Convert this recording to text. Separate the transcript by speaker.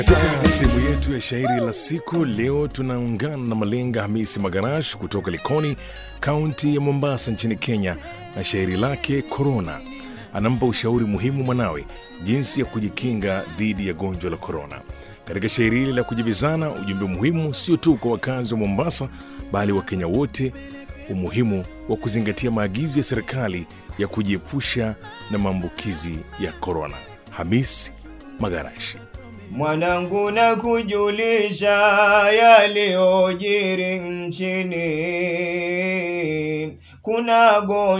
Speaker 1: Katika sehemu yetu ya shairi la siku leo tunaungana na Malenga Hamisi Magarash kutoka Likoni, kaunti ya Mombasa nchini Kenya, na shairi lake Korona. Anampa ushauri muhimu mwanawe jinsi ya kujikinga dhidi ya gonjwa la korona. Katika shairi hili la kujibizana, ujumbe muhimu sio tu kwa wakazi wa Mombasa, bali Wakenya wote, umuhimu wa kuzingatia maagizo ya serikali ya kujiepusha na maambukizi ya korona. Hamis Magarashi.
Speaker 2: Mwanangu na kujulisha yaliyojiri nchini, kuna gonjwa